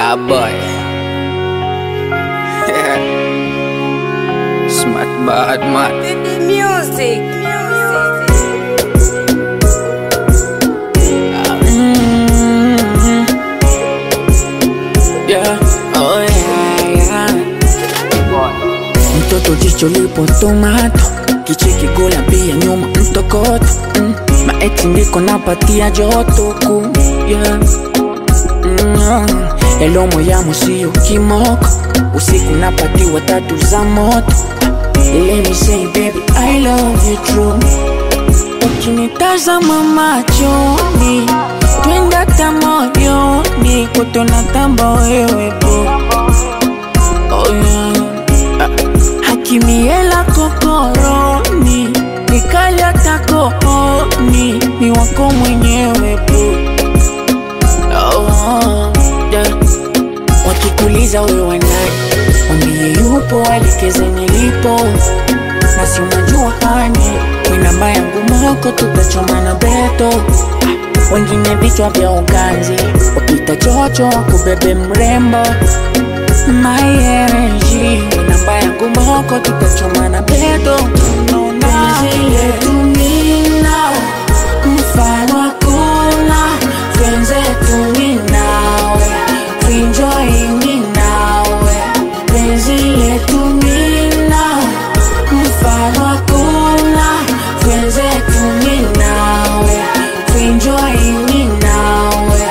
Yeah, boy. Smart bad man. The music. Yeah, oh yeah, yeah. Mtoto jicho lipo tomato, kicheki gola pia nyuma mtokoto mm. Maeti ndiko napatia joto ku yeah. mm. Elomo yamo sio kimoko, usiku napatiwa tatu za moto. Let me say baby I love you true. Ukinitazama machoni, twenda ta moyoni, kutona tamba wewe po oh yeah. Hakimiela kokoroni, nikalia takooni, ni wako mwenyewe po oh, yeah. Wakikuliza wewe wanani, wambie yupo, waelekeze nilipo, na si unajua hani we namba yangu moko, tutachomana beto wengine vichwa vya uganzi, wapita chocho kubebe mrembo my energy we namba yangu moko, tutachomana beto yetu mina mfano hakuna wenzetu mi nawe tuenjoy mi nawe penzi letu mina mfano hakuna wenzetu mi nawe tuenjoy mi nawe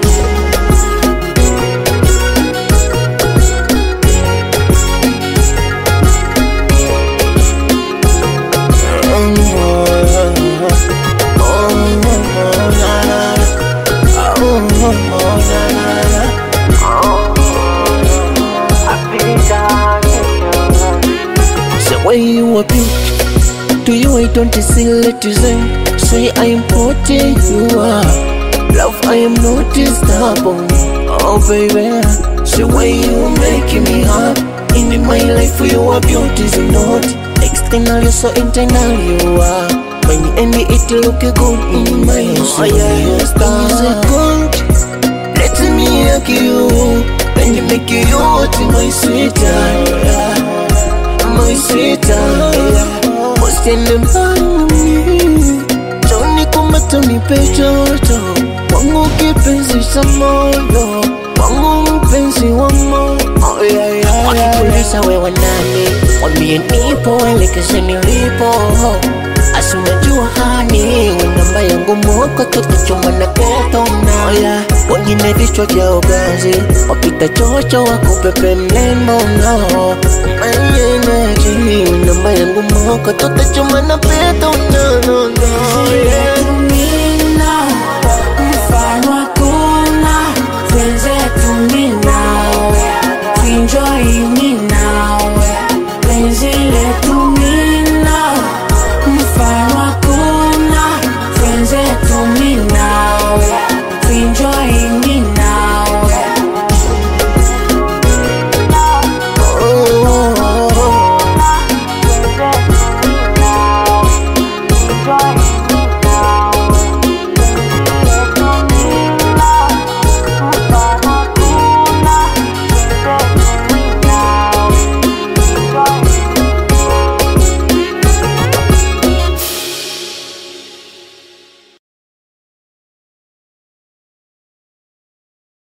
The way you are beautiful To you I don't see citizen Say I am what you are Love I am not unstoppable Oh baby The way you making me happy In my life you are beautiful not External you so internal you are When you end it look good in my eyes Oh yeah you a star Is it good? Let me hug you When you make you hot my sweetheart my sweetheart Usiende mbali Joni kumata nipe joto Wangu kipenzi cha moyo Wangu mpenzi wa moyo oh, yeah, yeah, yeah. Wakikuliza wewe nani Wambie nipo elekeze nilipo Asi unajua hani we namba yangu moko tutachoma na keto na yeah. Wengine vichwa vya ugazi Wapita chocho wakupepe mlembo no My energy we namba yangu moko tutachoma na peto no no no yeah.